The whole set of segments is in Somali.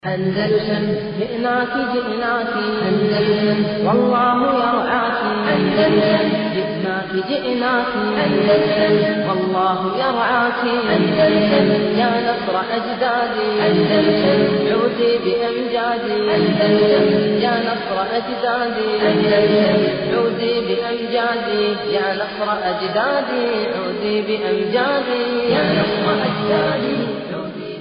أندلسن جئناك جئناك أندلسن والله يرعاك أندلسن جئناك جئناك أندلسن والله يرعاك أندلسن يا نصر أجدادي أندلسن عودي بأمجادي أندلسن يا نصر أجدادي أندلسن عودي بأمجادي يا نصر أجدادي عودي بأمجادي يا نصر أجدادي عودي بأمجادي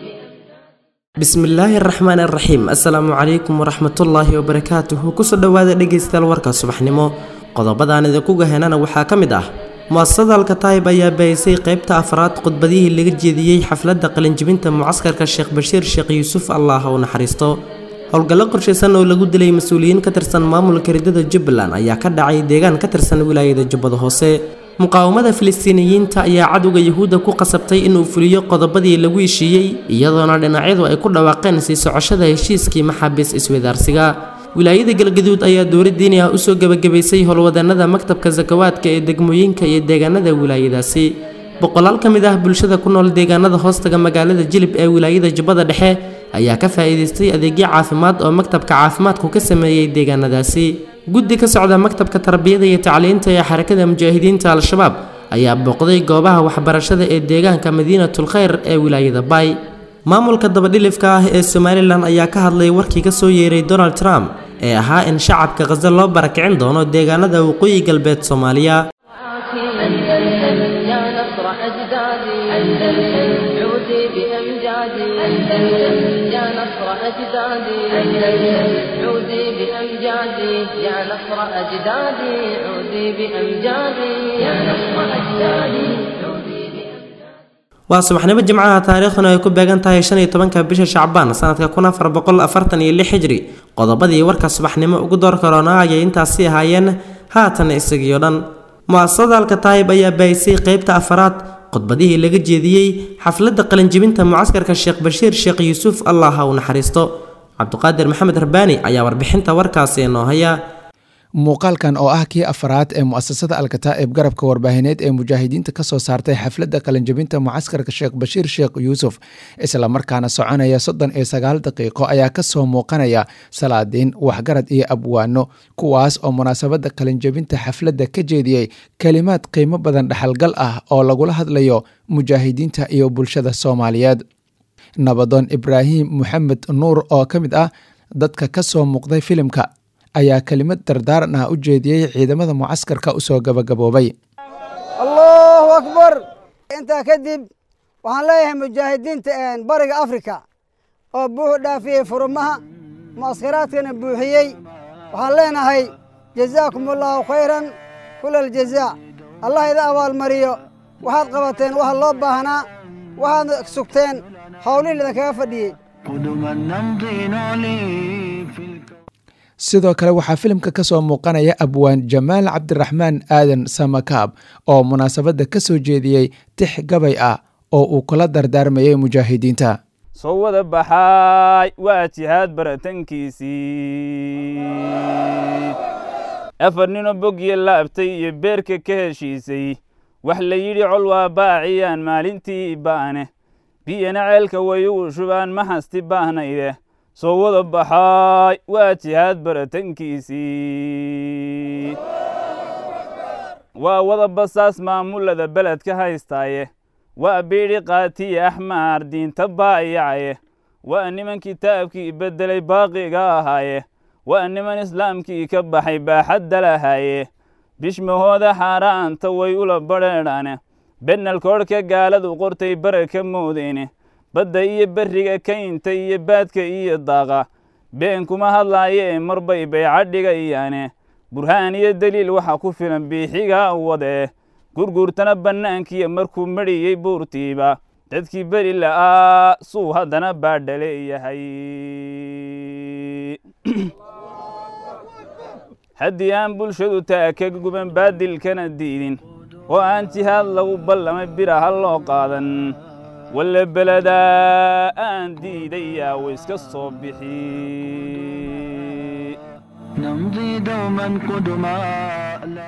bismillaahi araxmaan araxiim assalaamu calaykum waraxmatullaahi wabarakaatuhu kusoo dhowaada dhegaystayaal warka subaxnimo qodobadaan idinku gahenana waxaa ka mid ah muasasada alkataayib ayaa baahisay qeybta afraad khudbadihii laga jeediyey xafladda qalinjibinta mucaskarka sheekh bashiir sheekh yuusuf allah u naxariisto howlgallo qorshaysan oo lagu dilay mas-uuliyiin ka tirsan maamulka ridada jubbaland ayaa ka dhacay deegaan ka tirsan wilaayada jubbada hoose muqaawamada filistiiniyiinta ayaa cadowga yuhuudda ku qasabtay inuu fuliyo qodobadii lagu heshiiyey iyadoona dhinacyadu ay ku dhawaaqeen sii socoshada heshiiskii maxaabiis iswadaarsiga wilaayada galgaduud ayaa dowlad diini ah usoo gebagabaysay howlwadeenada maktabka sakawaadka ee degmooyinka iyo deegaanada wilaayadaasi boqolaal ka mid ah bulshada ku nool deegaanada hoostaga magaalada jilib ee wilaayada jubbada dhexe ayaa ka faa'iidaystay adeegyo caafimaad oo maktabka caafimaadku ka sameeyey deegaanadaasi guddi ka socda maktabka tarbiyada iyo tacliinta ee xarakada mujaahidiinta al-shabaab ayaa booqday goobaha waxbarashada ee deegaanka madiinatul khayr ee wilaayada baay maamulka dabadhilifka ah ee somalilan ayaa ka hadlay warkii ka soo yeeray donald trump ee ahaa in shacabka khaza loo barakicin doono deegaanada waqooyi galbeed soomaaliya أندلسن يا نصر أجدادي أندلسن عودي بأمجادي أندلسن يا نصر أجدادي أندلسن عودي بأمجادي يا نصر أجدادي عودي بأمجادي يا نصر أجدادي عودي بأمجادي waa subaxnimo jimcaha taariikhduna ay ku beegan tahay shan iyo tobanka bisha shacbaan sanadka kun afar boqol afartan iyo lix xijri qodobadii warka subaxnimo ugu door karoona ayay intaasi ahaayeen haatan isagiyo dhan mu-asasada alkataayib ayaa baahisay qeybta afaraad khudbadihii laga jeediyey xafladda qalinjibinta mucaskarka sheekh bashiir sheekh yuusuf allah ha u naxariisto cabduqaadir maxamed rabbaani ayaa warbixinta warkaasi inoo haya muuqaalkan oo ah kii afaraad ee mu'asasada alkataa'ib garabka warbaahineed ee mujaahidiinta ka soo saartay xafladda qalinjabinta mucaskarka sheekh bashiir sheekh yuusuf islamarkaana soconaya soddon iyo sagaal daqiiqo ayaa kasoo muuqanaya salaadiin waxgarad iyo abwaano kuwaas oo munaasabadda qalinjabinta xafladda ka jeediyey kelimaad qiimo badan dhexalgal ah oo lagula hadlayo mujaahidiinta iyo bulshada soomaaliyeed nabadoon ibraahim maxamed nuur oo ka mid ah dadka kasoo muuqday filimka ayaa kelimad dardaaran ah u jeediyey ciidamada mucaskarka usoo gabagaboobay allahu akbar intaa kadib waxaan leeyahay mujaahidiinta bariga afrika oo buuxu dhaafiyey furumaha mucaskaraadkana buuxiyey waxaan leenahay jazaakum allaahu khayran kula aljazaa allah ida abaalmariyo waxaad qabateen waxa loo baahnaa waxaad sugteen howlihin idinkaga fadhiyey قدما نمضي نعلي في الكون sidoo kale waxaa filimka ka soo muuqanaya abwaan jamaal cabdiraxmaan aadan samakaab oo munaasabadda ka soo jeediyey tix gabay ah oo uu kula dardaarmayay mujaahidiinta soo wada baxaay waa jihaad baratankii afar ninoo bogya laabtay iyo beerka ka heshiisay wax la yidhi col waa baaciyaan maalintii baane biyana ceelka way ugu shubaan ma hasti baahnayde soo wada baxaay waa jihaad baratankiisii waa wada basaas maamulada beledka haystaaye waa biidhi qaatiya axmaar diinta baayacaye waa niman kitaabkii beddelay baaqiga ahaaye waa niman islaamkii ka baxay baaxadda lahaaye bishmahooda xaaraanta way ula badheedhaane bennalkoodhka gaaladu qortay baraka moodeyne badda iyo berriga kaynta iyo baadka iyo daaqa been kuma hadlaayee marbay bayca dhigayaane burhaan iyo deliil waxa ku filan biixiga wadee gurguurtana bannaankiiyo markuu medhiyey buurtiiba dadkii beri la'aa suu haddana baadha leeyahay haddii aan bulshadu taa ka guban baadilkana diidin oo aan jihaad lagu ballamay bira ha loo qaadan walle beledaa aan diidayaa wa iska soo bixi نمضي دوما قدما لا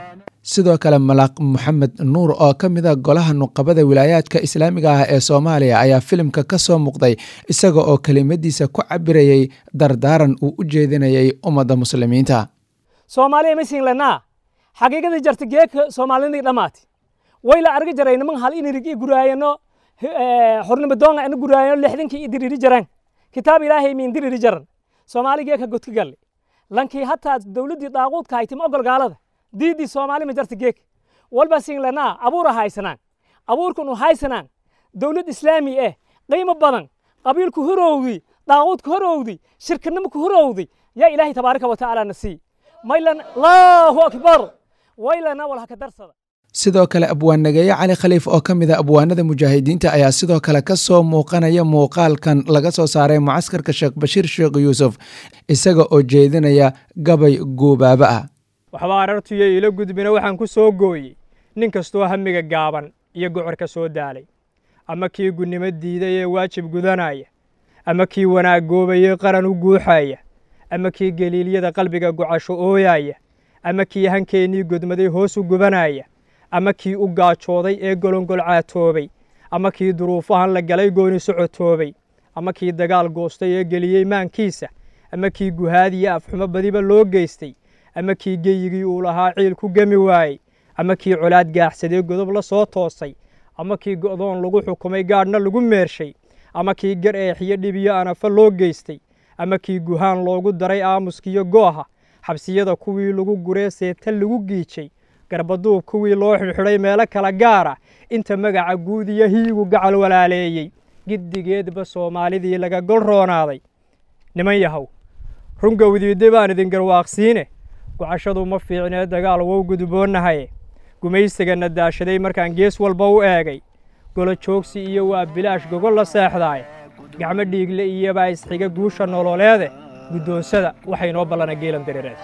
sidoo kale malaaq maxamed nuur oo ka mid a golaha nuqabada wilaayaadka islaamiga ah ee soomaaliya ayaa filimka ka soo muuqday isaga oo kelimadiisa ku cabirayay dardaaran uu u jeedinayay ummadda muslimiinta soomaaliya masiin lanaa xaqiiqadii jarta geeka soomaalidii dhammaati wayla arga jaray niman hal inirigi guraayano xornimadoonga ina guraayano lixdankii idiriri jaran kitaab ilaahay miin diriri jaran soomaali geeka godka galle lankii hataa dowladdii daaquudka haytim ogol gaalada diidii soomaali ma jarta geeka walba siin lanaa abuura haysanaan abuurkan u haysanaan dowlad islaami eh qiimo badan qabiilku horowdi daaquudka horowdi shirkanimaka horowdi yaa ilaahay tabaaraka wa tacaala na sii maylan allahu akbar waylana wal haka darsada sidoo kale abwaannageeye cali khaliif oo ka mid a abwaanada mujaahidiinta ayaa sidoo kale ka soo muuqanaya muuqaalkan laga soo saaray mucaskarka sheekh bashiir sheekh yuusuf isaga oo jeedinaya gabay guubaaba ah waxba arartuyo ila gudbina waxaan ku soo gooyey nin kastoo hamiga gaaban iyo gocorka soo daalay ama kii gunnimo diiday ee waajib gudanaya ama kii wanaag goobayee qaran u guuxaya ama kii geliilyada qalbiga gocasho ooyaya ama kii hankeennii godmaday hoos u gubanaya ama kii u gaajooday ee golongol caatoobay ama kii duruufahan la galay gooni socotoobay ama kii dagaal goostay ee geliyey maankiisa ama kii guhaadiya afxumo badiba loo geystay ama kii geyigii uu lahaa ciil ku gemi waayey ama kii colaad gaaxsadee godob la soo toosay ama kii go'doon lagu xukumay gaadhna lagu meershay ama kii gar eexiyo dhibiyo anafa loo geystay ama kii guhaan loogu daray aamuskiyo gooha xabsiyada kuwii lagu guree seeta lagu giijay garbaduub kuwii loo xidhxidhay meelo kala gaara inta magaca guud iyo hiigu gacal walaaleeyey giddigeedba soomaalidii laga gol roonaaday niman yahow rungowdiidde baan idin garwaaqsiine gocashadu ma fiicnee dagaal wow gudboonnahaye gumaysigana daashaday markaan gees walba u eegay golo joogsi iyo waa bilaash gogol la seexdaaye gacmo dhiigle iyobaa isxiga guusha nololeede guddoonsada waxay noo ballana geelan dareereed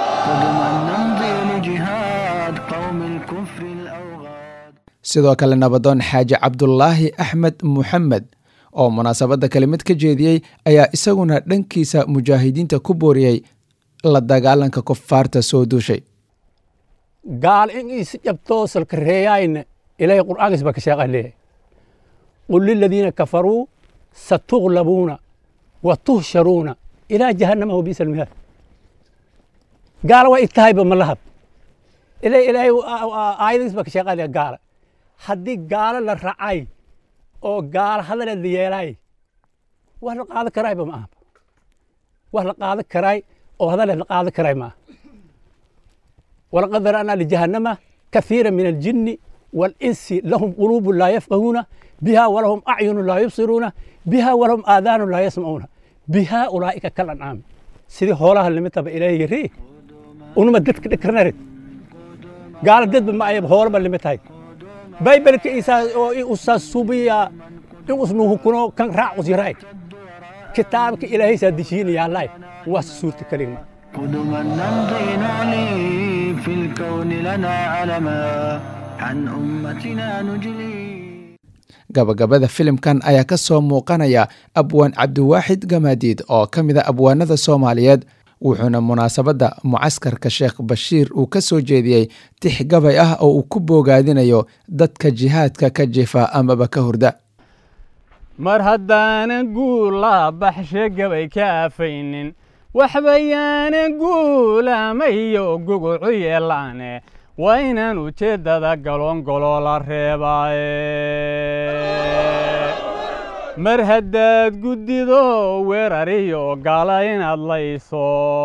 sidoo kale nabadoon xaaji cabdulaahi axmed muxamed oo munaasabadda kelimad ka jeediyey ayaa isaguna dhankiisa mujaahidiinta ku booriyey la dagaalanka kufaarta soo duushay gaal in is jabtoosalka reeyayna ilaahay qur'aankiis baa ka sheeqa leeyahay qul liladiina kafaruu satuglabuuna wa tuhsharuuna ilaa jahannama wa biisa almihaad gaala waa itahayba ma lahab ilaahay aayadiis baa ka sheeqa leeyahay gaala haddii gaalo la racay oo gaalo hadaleed la yeelaay wax la qaadan karaayba ma aha wax la qaadan karaay oo hadaleed la qaadan karaay ma aha walaqad dara'naa lijahannama kahiira min aljinni والإنس لهم قلوب لا يفقهون بها ولهم أعين لا يبصرون بها ولهم آذان لا يسمعون بها أولئك كالأنعام سيدي هولها اللي متى إليه يري ونما دتك دكرنرد قال دد ما يب هول اللي متى بايبل كيسا أستاذ سوبيا اسمه كنو كان راع وزيراي كتابك إلهي سادشين يا الله وسورة كلمة قدما نمضي نعلي في الكون لنا علما عن أمتنا نجلي gabagabada filimkan ayaa ka soo muuqanaya abwaan cabdiwaaxid gamaadiid oo ka mid a abwaanada soomaaliyeed wuxuuna munaasabadda mucaskarka sheekh bashiir uu ka soo jeediyey tix gabay ah oo uu ku boogaadinayo dadka jihaadka ka jifa amaba ka hurda mar haddaanan guula baxshe gabay ka afaynin waxbayaanan guulamayo gugucu yeelaane waa inaan ujeeddada galoongoloo la reebaaye mar haddaad guddido weerariyo gaala inaad layso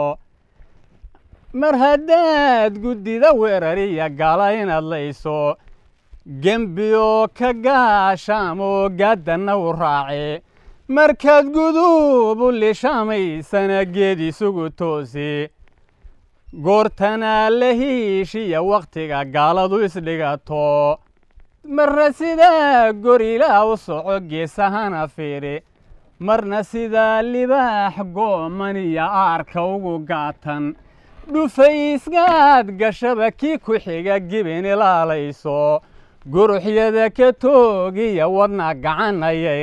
mar haddaad guddida weerariya gaala inaad layso gembiyo ka gaashaamoo gaaddanna u raace markaad guduubu lishamaysana geed isugu toosi goortanaa la hiishiya wakhtiga gaaladu isdhigato marna sidaa gorilaa u soco geesahana fiiri marna sidaa libaax gooman iyo aarka ugu gaatan dhufayskaad gashaba kii ku xiga gibin ilaalayso guruxyada ka toogiya wadna gacan ayay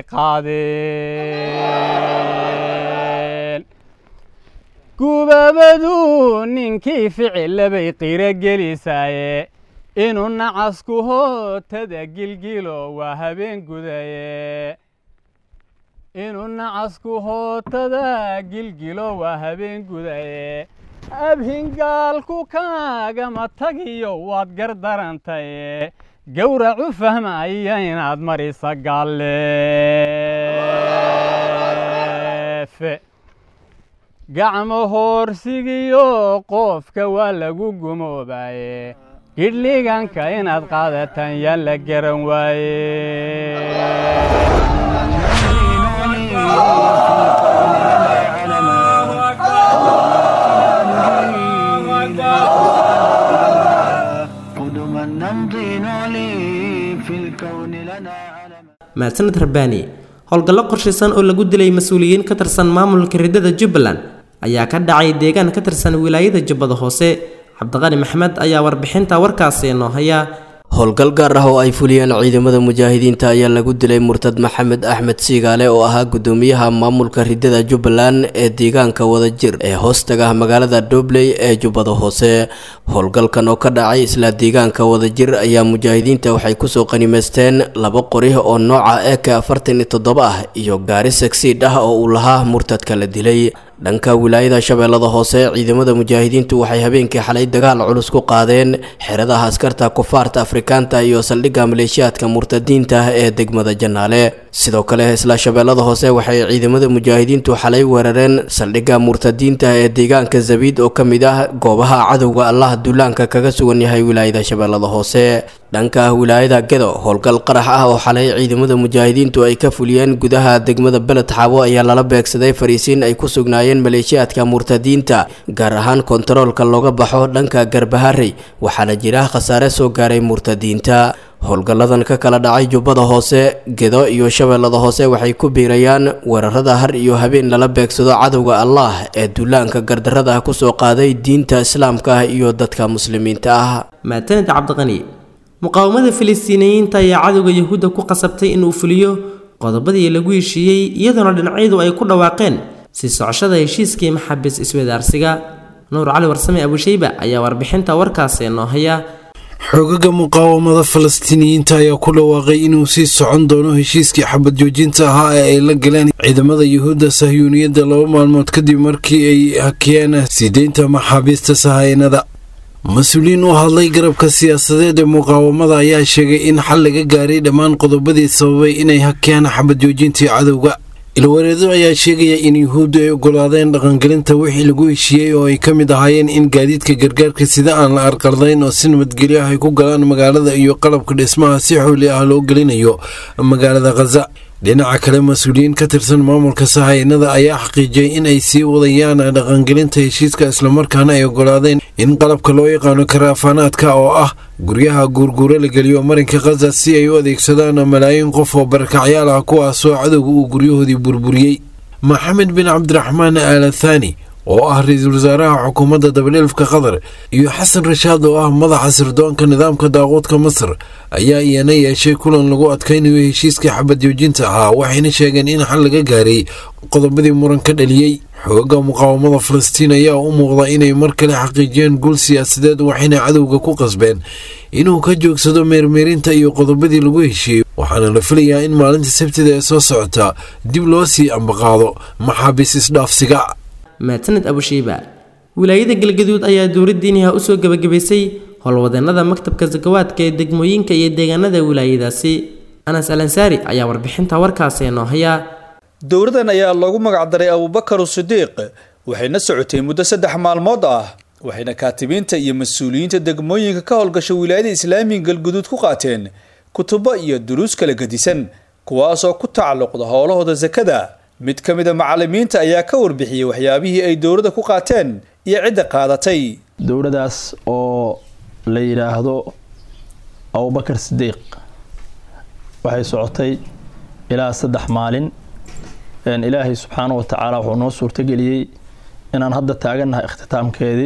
qaadeen gubaabadu ninkii ficillabay qiro gelisaaye inuu nacasku hootada gilgilo waa habeen gudaye inuu nacasku hootada gilgilo waa habeen gudaye abhingaalku kaagama tagiyo waad gardarantaye gowracu fahmaya inaad marisa galleefe gacmo hoorsigiyo qoofka waa lagu gumoobaye gidhliganka inaad qaadataan yaa la garan waaye قدما نمضي نعلي في الكون لنا علما mahadsaned rabbaani howlgallo qorshaysan oo lagu dilay mas-uuliyiin ka tirsan maamulka riddada jubbaland ayaa ka dhacay deegaan ka tirsan wilaayada jubbada hoose cabdiqani maxmed ayaa warbixinta warkaasi noo haya howlgal gaar ah oo ay fuliyeen ciidamada mujaahidiinta ayaa lagu dilay murtad maxamed axmed siigaale oo ahaa gudoomiyaha maamulka ridada jubbaland ee deegaanka wadajir ee hoostaga magaalada dobley ee jubbada hoose howlgalkan oo ka dhacay isla deegaanka wadajir ayaa mujaahidiinta waxay kusoo qanimaysteen laba qori oo nooca ek afartan iyo toddoba ah iyo gaari sagsiidh ah oo uu lahaa murtadka la dilay dhanka wilaayada shabeellada hoose ciidamada mujaahidiintu waxay habeenkii xalay dagaal culus ku qaadeen xeradaha askarta kufaarta afrikaanta iyo saldhigga maleeshiyaadka murtadiinta ee degmada janaale sidoo kale isla shabeellada hoose waxay ciidamada mujaahidiintu xalay weerareen saldhigga murtadiinta ee deegaanka zabiid oo ka mid ah goobaha cadowga allah duulaanka kaga sugan yahay wilaayada shabeellada hoose dhanka wilaayada gedo howlgal qarax ah oo xalay ciidamada mujaahidiintu ay ka fuliyeen gudaha degmada beled xaabo ayaa lala beegsaday fariisiin ay ku sugnaayeen maleeshiyaadka murtadiinta gaar ahaan kontaroolka looga baxo dhanka garbaharey waxaana jira khasaare soo gaaray murtadiinta howlgalladan ka kala dhacay jubbada hoose gedo iyo shabeellada hoose waxay ku biirayaan weerarada har iyo habeen lala beegsado cadowga allah ee duulaanka gardarada ah kusoo qaaday diinta islaamka ah iyo dadka muslimiinta ah maatanid cabdiqani muqaawamada filistiiniyiinta ayaa cadowga yahuudda ku qasabtay inuu fuliyo qodobadii lagu heshiiyey iyadoona dhinacyadu ay ku dhawaaqeen sii socoshada heshiiskii maxaabiis iswadaarsiga nuur cali warsame abushayba ayaa warbixinta warkaasi noo haya xoogaga muqaawamada falastiiniyiinta ayaa ku dhawaaqay inuu sii socon doono heshiiskii xabad joojinta ahaa ee ay la galeen ciidamada yuhuudda sahyuuniyadda laba maalmood kadib markii ay hakiyeen siideynta maxaabiista sahaynada mas-uuliyiin u hadlay garabka siyaasadeed ee muqaawamada ayaa sheegay in xal laga gaaray dhammaan qodobadii sababay inay hakiyaan xabad joojintii cadowga ilwareedo ayaa sheegaya in yuhuuddu ay ogolaadeen dhaqangelinta wixii lagu heshiiyey oo ay ka mid ahaayeen in gaadiidka gargaarka sida aan la arqaldayn oo si nabadgelyo ah ay ku galaan magaalada iyo qalabka dhismaha si xooli ah loo gelinayo magaalada khaza dhinaca kale mas-uuliyiin ka tirsan maamulka sahaynada ayaa xaqiijiyey in ay sii wadayaan dhaqangelinta heshiiska islamarkaana ay ogolaadeen in qalabka loo yaqaano karaafaanaadka oo ah guryaha guurguuro la geliyo marinka khaza si ay u adeegsadaan malaayiin qof oo barakacyaal ah kuwaasoo cadowga uu guryahoodii burburiyey maxamed bin cabdiraxmaan aalathani oo ah ra-iisul wasaaraha xukuumadda dabadheelfka qatar iyo xasan rashaad oo ah madaxa sirdoonka nidaamka daaquudka masar ayaa iyana yeeshay kulan lagu adkaynayo heshiiskii xabad joojinta ahaa waxayna sheegeen in xal laga gaaray qodobadii muran ka dhaliyey xooga muqaawamada falastiin ayaa u muuqda inay mar kale xaqiijiyeen guul siyaasadeed waxayna cadowga ku qasbeen inuu ka joogsado meermeerinta iyo qodobadii lagu heshiiyey waxaana la filayaa in maalinta sabtida ee soo socota dib loo sii ambaqaado maxaabiis isdhaafsiga maataned abushiiba wilaayada galgaduud ayaa dowladdiiniha usoo gebagabaysay howlwadeennada maktabka sakawaadka ee degmooyinka iyo deegaanada wilaayadaasi anas alansaari ayaa warbixinta warkaasi noo haya dowladan ayaa loogu magacdaray abubakar sidiiq waxayna socotay muddo saddex maalmood ah waxayna kaatibiinta iyo mas-uuliyiinta degmooyinka ka howlgasha wilaayada islaamiga galguduud ku qaateen kutubo iyo duruus kala gedisan kuwaasoo ku tacalluqda howlahooda sakada mid ka mid a macalimiinta ayaa ka warbixiyey waxyaabihii ay dowladda ku qaateen iyo cidda qaadatay dowladdaas oo la yidhaahdo abubakar sidiiq waxay socotay ilaa saddex maalin ilaahay subxaana wa tacaala wuxuu noo suurtageliyey inaan hadda taagannahay ikhtitaamkeedii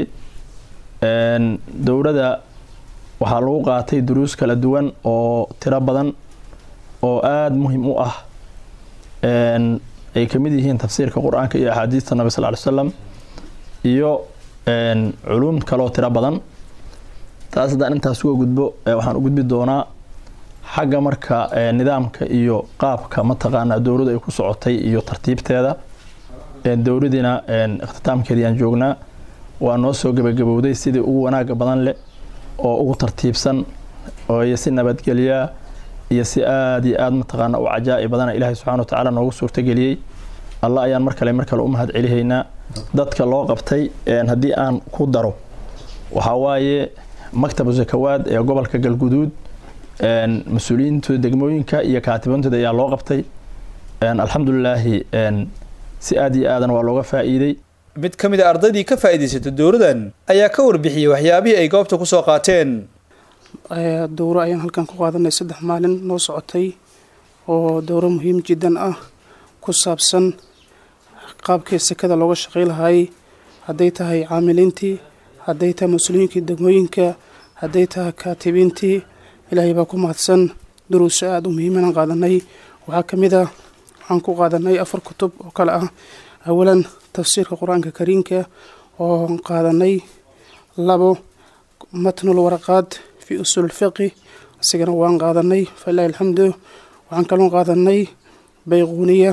dowladda waxaa lagu qaatay duruus kala duwan oo tiro badan oo aada muhim u ah ay ka mid yihiin tafsiirka qur-aanka iyo axaadiista nabi sal ly slam iyo culuum kaleoo tiro badan taas haddaan intaas uga gudbo waxaan u gudbi doonaa xagga marka nidaamka iyo qaabka mataqaanaa dowladdu ay ku socotay iyo tartiibteeda dowladiina ikhtitaamkeedii aan joognaa waa noo soo gebagabowday sidii ugu wanaaga badan leh oo ugu tartiibsan iyo si nabadgelyaa iyo si aada iyo aada mataqaana u cajaa'i badana ilaahay subxana wa tacaala noogu suurtageliyey alla ayaan mar kale mar kale u mahad celihaynaa dadka loo qabtay haddii aan ku daro waxaa waaye maktabu zakawaad ee gobolka galguduud mas-uuliyiinta degmooyinka iyo kaatiboontooda ayaa loo qabtay alxamdulilaahi si aada iyo aadan waa looga faa'iidey mid ka mid a ardaydii ka faa'iidaysata dowladan ayaa ka warbixiyey waxyaabihii ay goobta ku soo qaateen dowro ayaan halkan ku qaadanay saddex maalin noo socotay oo dowro muhiim jiddan ah ku saabsan qaabkii sekada looga shaqay lahay hadday tahay caamiliintii hadday tahay mas-uuliyiinkii degmooyinka hadday tahay kaatibiintii ilaahay baa ku mahadsan duruuso aada u muhiimanaan qaadanay waxaa ka mid ah waxaan ku qaadanay afar kutub oo kale ah awalan tafsiirka qur-aanka kariimka oo qaadanay labo matnul waraqaad fi usuul fiqi isigana waan qaadanay falilahi alxamdu waxaan kaloo qaadanay bayquuniya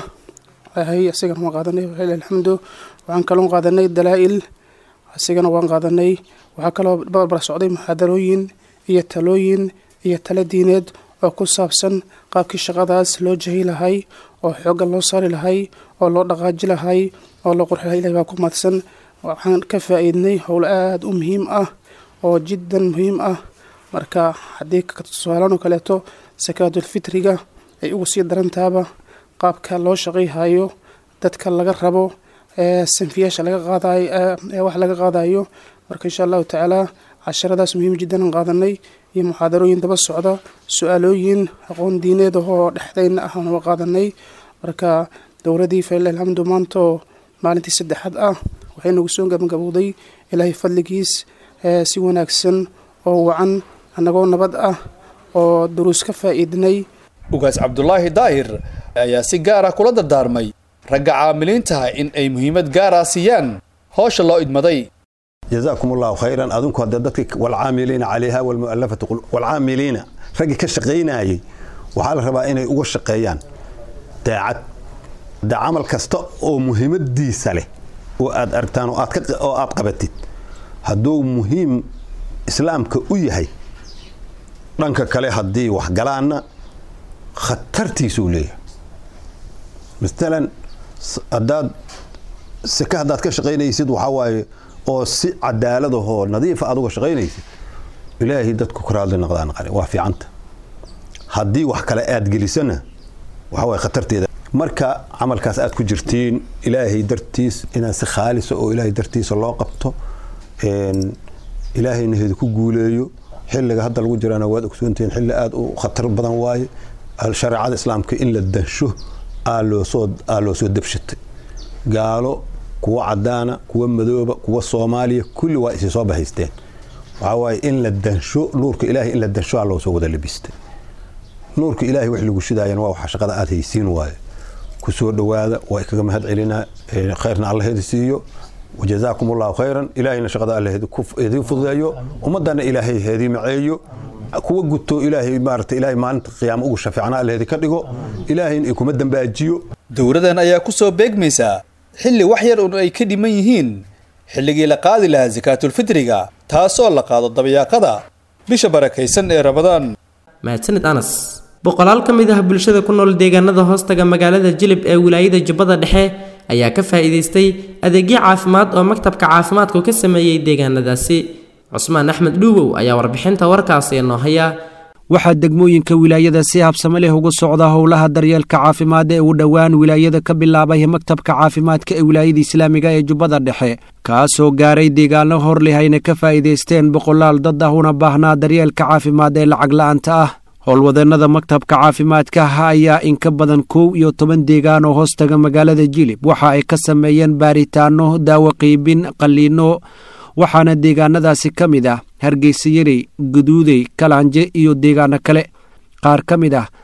isigana waan qaadanay falilahi alxamdu waxaan kaloo qaadanay dalaa'il isigana waan qaadanay waxaa kaloo barbar socday muxaadarooyin iyo talooyin iyo talo diineed oo ku saabsan qaabkii shaqadaas loo jahi lahay oo xoogga loo saari lahay oo loo dhaqaaji lahay oo loo qurxi lahay ilahi baa ku mahadsan waxaan ka faa'iidnay howl aada u muhiim ah oo jiddan muhiim ah marka haddii tusaalaan oo kaleeto sakaatulfitriga ay ugu sii darantaaba qaabka loo shaqayhayo dadka laga rabo ee sanfiyaasha laga qaadayo ee wax laga qaadayo marka insha allahu tacaala casharadaas muhiim jiddan aan qaadanay iyo muxaadarooyin daba socda su-aalooyin aqoon diineed ahoo dhexdayna ah aan qaadanay marka dowladii falilahi alxamdu maantoo maalintii saddexaad ah waxay nagu soo gabagabowday ilaahay fadligiis si wanaagsan oo wacan annagoo nabad ah oo duruus ka faa'iidnay ugaas cabdulaahi daahir ayaa si gaar ah kula dardaarmay ragga caamiliintaha in ay muhiimad gaar ah siiyaan howsha loo idmaday جزاكم الله خيرا أظنكم هذا دتك والعاملين عليها والمؤلفة قلوب والعاملين رجع كشقينا أي وحال ربا إني أقول شقيان داعت دا عمل كستا أو مهم دي سله وأد أرتان وأد أو أد قبتت هدو مهم إسلام كأوي رانك كله هدي وحجلانا خطرتي سولية مثلا أداد سكه هداد كشقينا يسيد وحواي oo si cadaalad ahoo nadiifa aad uga shaqaynaysid ilaahay dadku ku raadli noqdaan qale waa fiicanta haddii wax kale aad gelisana waxa waye khatarteeda marka camalkaas aad ku jirtiin ilaahay dartiis inaad si khaalisa oo ilaahay dartiisa loo qabto ilaahayna heedi ku guuleeyo xilliga hadda lagu jirana waad ogsoontihiin xilli aad u khatar badan waaye shareecada islaamka in la dansho aa loosoo aa loo soo dabshatay gaalo kuwa cadaana kuwa madooba kuwa soomaaliya kulli waa isi soo bahaysteen waxaa waaye in la dansho nuurka ilaahay in la dansho aa loo soo wada labistay nuurka ilaahay wax lagu shidaayana waa waxa shaqada aad haysiin waaye ku soo dhowaada waa kaga mahad celinaa khayrna allaheedi siiyo wajazaakum allahu khayran ilaahayna shaqada allaheedi idin fududeeyo ummadana ilaahay heedii maceeyo kuwa guto ilaahay maarata ilaahay maalinta qiyaamo ugu shafiicna allaheedi ka dhigo ilaahayna ay kuma dambaajiyo dowladan ayaa ku soo beegmaysaa xilli wax yar un ay ka dhiman yihiin xilligii la qaadi lahaa sakaatulfitriga taasoo la qaado dabayaaqada bisha barakaysan ee rabadaan mahadsanid anas boqolaal ka mid ah bulshada ku nool deegaanada hoostaga magaalada jilib ee wilaayada jubbada dhexe ayaa ka faa'iidaystay adeegyo caafimaad oo maktabka caafimaadku ka sameeyey deegaanadaasi cusmaan axmed dhuubow ayaa warbixinta warkaasi inoo haya waxaa degmooyinka wilaayada si habsame leh uga socda howlaha daryeelka caafimaad ee uu dhowaan wilaayada ka bilaabay maktabka caafimaadka ee wilaayada islaamiga ee jubbada dhexe kaasoo gaaray deegaano hor leh ayna ka faa'iidaysteen boqolaal dad ah una baahnaa daryeelka caafimaad ee lacag la'aanta ah howlwadeenada maktabka caafimaadka ayaa in ka badan kow iyo toban deegaan oo hoostaga magaalada jilib waxa ay ka sameeyeen baaritaano daawo qiibin qalliino waxaana deegaanadaasi ka mid ah hargeysa yarey guduudey kalaanje iyo deegaano kale qaar ka mid ah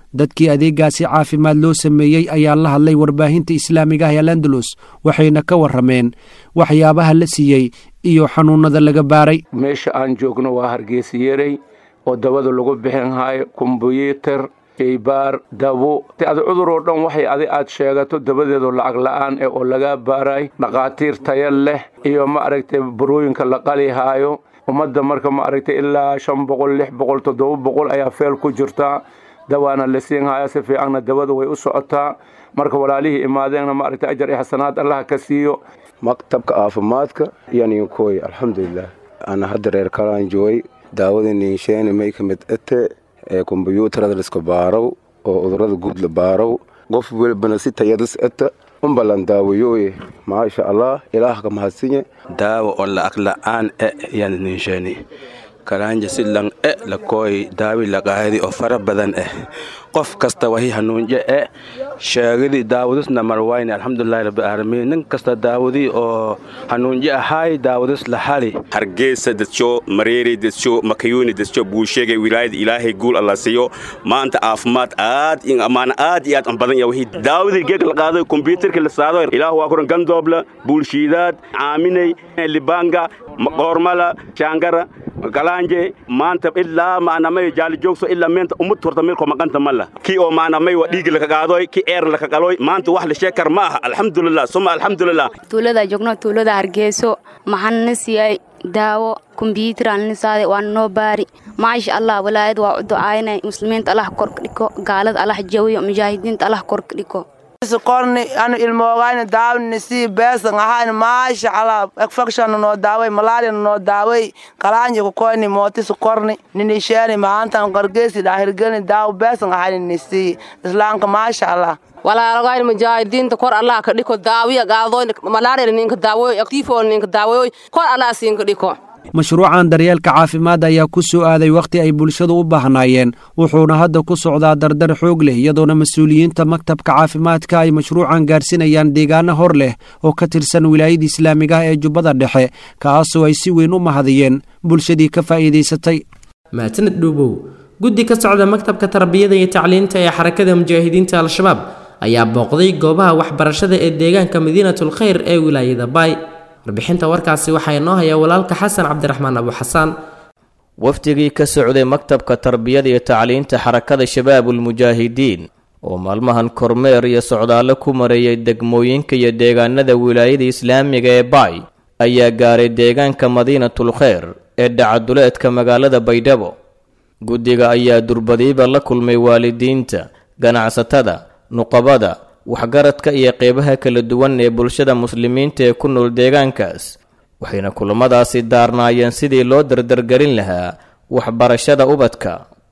dadkii adeegaasi caafimaad loo sameeyey ayaa la hadlay warbaahinta islaamiga ah ee landalus waxayna ka warrameen waxyaabaha la siiyey iyo xanuunada laga baaray meesha aan joogno waa hargeysyerey oo dabada lagu bixin hayo kombyuutar shaybaar dabo adi cudur oo dhan waxay adi aad sheegato dabadeedu lacag la'aan eh oo lagaa baaray dhakhaatiir taya leh iyo ma aragtay burooyinka la qali haayo ummadda marka ma aragtay ilaa shan boqol lix boqol toddoba boqol ayaa feel ku jirtaa dawaana la siin haya si fiicanna dabada way u socotaa marka walaalihii imaadeenna ma aragtay ajar iyo xasanaad allaha ka siiyo maktabka caafimaadka yaninkoy alxamdulilah ana hadda reer kalaan joogay daawada niinsheeni may ka mid ete ee kombyuutarada liska baarow oo cudurada guud la baarow qof welbana si tayadis ete umbalan daawayoye maasha allah ilaah ka mahadsinye daawa oo la'ag la'aan e yan ninsheeni kalaanja si lang e lakooy daawi laqaadi oo fara badan eh qof kasta wahi hanuunje e sheegidii daawadisna marwayne alxamdulilahi rabbiaalamiin nin kasta daawadii oo hanuunje ahaay daawadis la hali hargeysa dadso mareeri dadso makayuuni dadso buusheegay wilaayada ilaahay guul alla siiyo maanta caafimaad aad in ammaan aad iyo aad an badan yahay daawadii geeg la qaado kombyuutarka la saado ilaah waa kuran gandoobla buulshiidaad caaminay libanga qoormala jaangara galanje maanta ilaa maanamay jaali joogso ilaa meenta umad horta meelko maqanta mala kii oo maanamay waa dhiigi laka qaadoy kii eer laka qaloy maanta wax la sheekar ma aha alxamdulilah suma alxamdulilah tuulada joogno tuulada hargeyso maxaan na siiyay daawo kombyuutar aan nisaade waa noo baari maasha allah walaayad waa u ducaynay muslimiinta allah korka dhiko gaalada allah jawiyo mujaahidiinta allah korka dhiko qorni anu ilmoogayna daawni sii beesan ahayn maasha allah infection noo daaway malaria noo daaway kalaanji ku koyni mootis korni ninisheeni maantan qargeesi dhaahirgeni daaw beesan ahayn nisii islaamka maasha allah walaalagayn mujaahidiinta kor allah ka dhiko daawiya gaadoyn malaria ninka daawoy tifo ninka daawoy kor allah siinka dhiko mashruucan daryeelka caafimaad ayaa ku soo aaday wakhti ay bulshadu u baahnaayeen wuxuuna hadda ku socdaa dardar xoog leh iyadoona mas-uuliyiinta maktabka caafimaadka ay mashruucan gaarsinayaan deegaano hor leh oo ka tirsan wilaayada islaamiga ah ee jubbada dhexe kaasoo ay si weyn u mahadiyeen bulshadii ka faa'iidaysatay maasaned dhuubow guddi ka socda maktabka tarbiyada iyo tacliinta ee xarakada mujaahidiinta al-shabaab ayaa booqday goobaha waxbarashada ee deegaanka madiinatul khayr ee wilaayada baay warbixinta warkaasi waxaa inoo haya walaalka xasan cabdiraxmaan abu xasaan wafdigii ka socday maktabka tarbiyada iyo tacliinta xarakada shabaabulmujaahidiin oo maalmahan kormeer iyo socdaallo ku mareeyay degmooyinka iyo deegaanada wilaayada islaamiga ee baay ayaa gaaray deegaanka madiinatul kheyr ee dhacaduleedka magaalada baydhabo guddiga ayaa durbadiiba la kulmay waalidiinta ganacsatada nuqabada waxgaradka iyo qeybaha kala duwan ee bulshada muslimiinta ee ku nool deegaankaas waxayna kulamadaasi daarnaayeen sidii loo dardargelin lahaa waxbarashada ubadka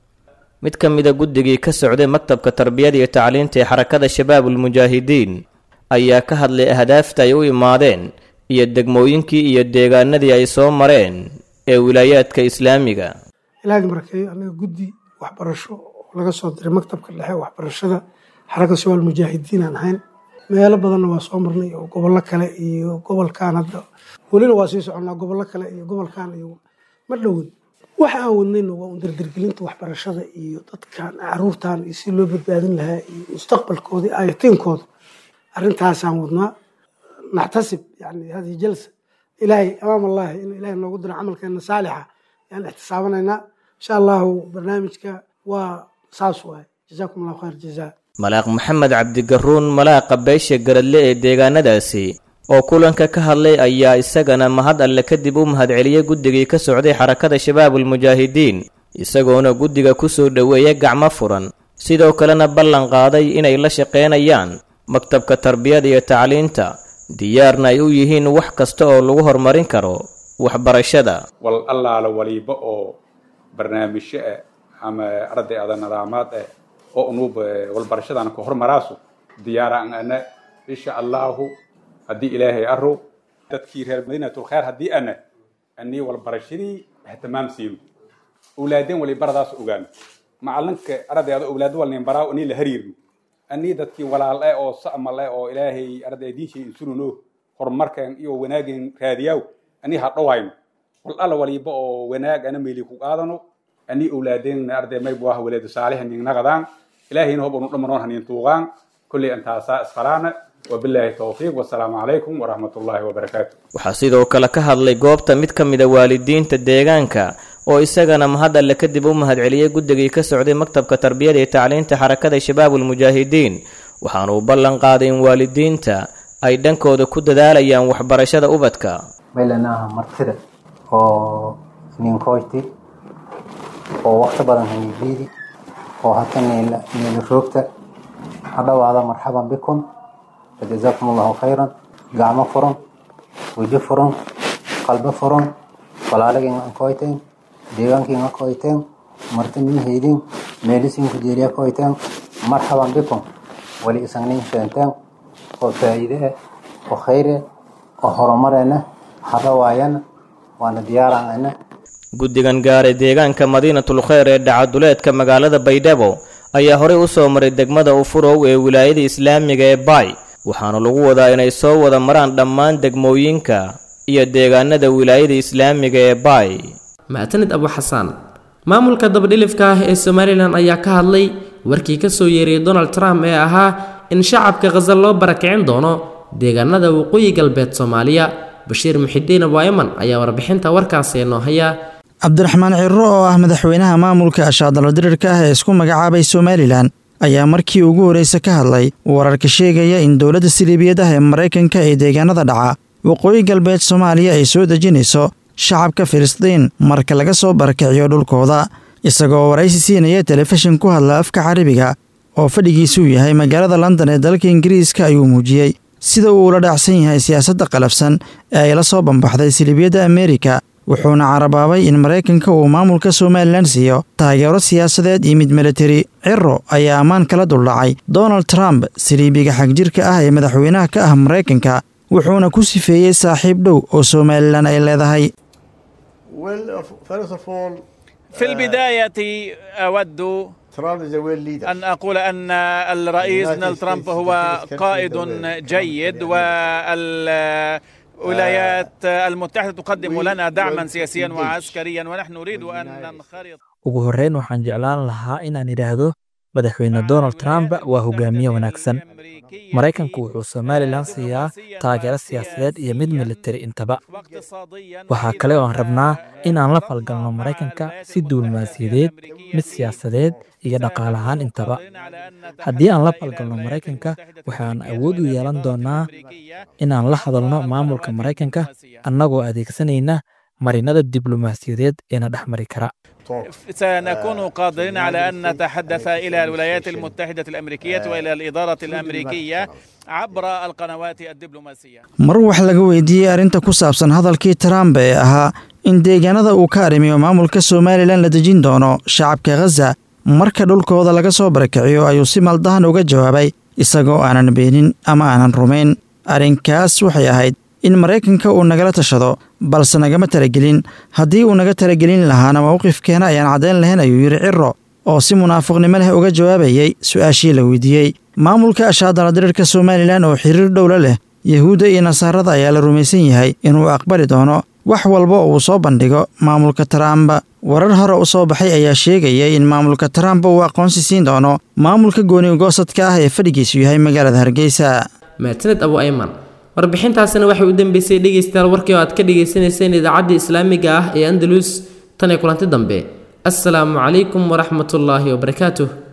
mid ka mida guddigii ka socday maktabka tarbiyada iyo tacliinta ee xarakada shabaabulmujaahidiin ayaa ka hadlay ahdaafta ay u imaadeen iyo degmooyinkii iyo deegaanadii ay soo mareen ee wilaayaadka islaamiga ilaahdi markeeyo anaga guddi waxbarasho oo laga soo diray maktabka dhexe waxbarashada xarakada shabaab mujaahidiin aan ahayn meelo badanna waa soo marnay oo gobollo kale iyo gobolkan hadda welina waa sii soconnaa gobollo kale iyo gobolkan iyo ma dhowin waxa aan wadnayna waa un dardargelinta waxbarashada iyo dadkan caruurtan iyo si loo badbaadin lahaa iyo mustaqbalkooda ayatiinkooda arrintaasaan wadnaa naxtasib yani hadihi jalsa ilaahay amaam allahi in ilahay noogu diro camalkeena saalixa yaan ixtisaabanaynaa insha allahu barnaamijka waa saas waay jazaakum allahu khayr jazaa malaaq maxamed cabdigaruun malaaqa beesha garadle ee deegaanadaasi oo kulanka ka hadlay ayaa isagana mahad alle kadib u mahadceliyey guddigii ka socday xarakada shabaabulmujaahidiin isagoona guddiga ku soo dhoweeya gacmo furan sidoo kalena ballan qaaday inay la shaqaynayaan maktabka tarbiyada iyo tacliinta diyaarna ay u yihiin wax kasta oo lagu horumarin karo waxbarashada wal allaala waliba oo barnaamijyo ah ama arday ada nidaamaad ah oo unuub walbarashadan ka hormaraasu diyaaraan ana insha allahu haddii ilaahay aro dadkii reer madiinatul khayr haddii ana anii walbarashadii ihtimaam siino awlaadeen wali baradaas ogaano macalinka ardayda awlaado walnin baraaw anii la hariirno anii dadkii walaal eh oo sa'mal eh oo ilaahay arday diinshay insununo horumarkan iyo wanaageen raadiyaaw anii ha dhowayno wal alla waliba oo wanaag ana meeli ku qaadano anii awlaadeen arday maybu ah waleedu saalix nin naqadaan ilaahayna hob unu dhamanoon haniin tuuqaan kulley intaasaa isfalaana wabilaahi towfiiq wasalaamu calaykum waraxmat ullaahi wabarakaatu waxaa sidoo kale ka hadlay goobta mid ka mida waalidiinta deegaanka oo isagana mahad alle kadib u mahadceliyey guddigii ka socday maktabka tarbiyada iyo tacliinta xarakada shabaabulmujaahidiin waxaana uu ballan qaaday in waalidiinta ay dhankooda ku dadaalayaan waxbarashada ubadka meelanaha martida oo ninkoyti oo waqti badan haniibiidi oo hata niila roogta hadhawaada marxaban bikum fajazaakum allahu khayran gacmo furan weji furan qalbo furan walaalagiin ankoyteen deegaankiin ankoyteen marti min heydin meelisiinku jeeriya koyteen marxaban bikum wali isagnin sheenteen oo faa'iide eh oo khayr eh oo horumareena hadhawaayana waana diyaarana guddigan gaaray deegaanka madiinatul kheyr ee dhacaduleedka magaalada baydhabo ayaa horey u soo maray degmada ufurow ee wilaayada islaamiga ee baay waxaana lagu wadaa inay soo wada maraan dhammaan degmooyinka iyo deegaanada wilaayada islaamiga ee baay mactanid abu xasaan maamulka dabadhilifka ah ee somalilan ayaa ka hadlay warkii ka soo yeeriyey donald trump ee ahaa in shacabka khasal loo barakicin doono deegaanada waqooyi galbeed soomaaliya bashiir muxidiin abaayaman ayaa warbixinta warkaasi noo haya cabdiraxmaan cirro oo ah madaxweynaha maamulka ashaadalo dirirka ah ee isku magacaabay somalilan ayaa markii ugu horreysa ka hadlay wararka sheegaya in dowladda siliibiyadaha ee maraykanka ee deegaanada dhaca waqooyi galbeed soomaaliya ay soo dejinayso shacabka filistiin marka laga soo barakiciyo dhulkooda isagoo waraysi siinaya telefishin ku hadla afka carabiga oo fadhigiisuu yahay magaalada london ee dalka ingiriiska ayuu muujiyey sida uu ula dhaacsan yahay siyaasadda qalafsan ee ay la soo bambaxday siliibiyadda ameerika wuxuuna carabaabay in maraykanka uu maamulka somalilan siiyo taageero siyaasadeed iyo mid militari ciro ayaa ammaan kala duldhacay donald trump siliibiga xagjirka ah ee madaxweynaha ka ah maraykanka wuxuuna ku sifeeyey saaxiib dhow oo somalilan ay leedahay في البداية أود أن أقول أن الرئيس دونالد ترامب هو قائد جيد والولايات المتحدة تقدم لنا دعما سياسيا وعسكريا ونحن نريد أن ننخرط ugu horreyn waxaan jeclaan lahaa inaan idhaahdo madaxweyne donald trump waa hogaamiye wanaagsan maraykanku wuxuu somalilan siiyaa taageero siyaasadeed iyo mid militari intaba waxaa kale oo aan rabnaa inaan la falgalno maraykanka si duulmaasiyadeed mid siyaasadeed iyo dhaqaale ahaan intaba haddii aan la falgalno maraykanka waxaan awood u yeelan doonaa inaan la hadalno maamulka maraykanka annagoo adeegsanayna marinada diblomaasiyadeed eena dhex mari kara سنكون قادرين على أن نتحدث إلى الولايات المتحدة الأمريكية وإلى الإدارة الأمريكية عبر القنوات الدبلوماسية mar wax laga weydiiyey arrinta ku saabsan hadalkii trump ee ahaa in deegaanada uu ka arrimiyo maamulka somalilan la dejin doono shacabka khaza marka dhulkooda laga soo barakiciyo ayuu si maldahan uga jawaabay isagoo aanan beenin ama aanan rumayn arrinkaas waxay ahayd in maraykanka uu nagala tashado balse nagama talagelin haddii uu naga talagelin lahaana mowqifkeena ayaan caddayn lahayn ayuu yidhi ciro oo si munaafiqnimo leh uga jawaabayey su-aashii la weydiiyey maamulka ashaadala dirirka somalilan oo xiriir dhowla leh yahuudda iyo nasaarada ayaa la rumaysan yahay inuu aqbali doono wax walba uu soo bandhigo maamulka trump warar hore u soo baxay ayaa sheegaya in maamulka trump uu aqoonsi siin doono maamulka gooni-goosadka ah ee fadhigiisu yahay magaalada hargeysa maatined abu ayman warbixintaasina waxay u dambeysay dhegaystayaal warkii oo aad ka dhagaysanayseen idaacadda islaamiga ah ee andalus tan iyo kulanti dambe assalaamu calaykum waraxmatullaahi wabarakaatuh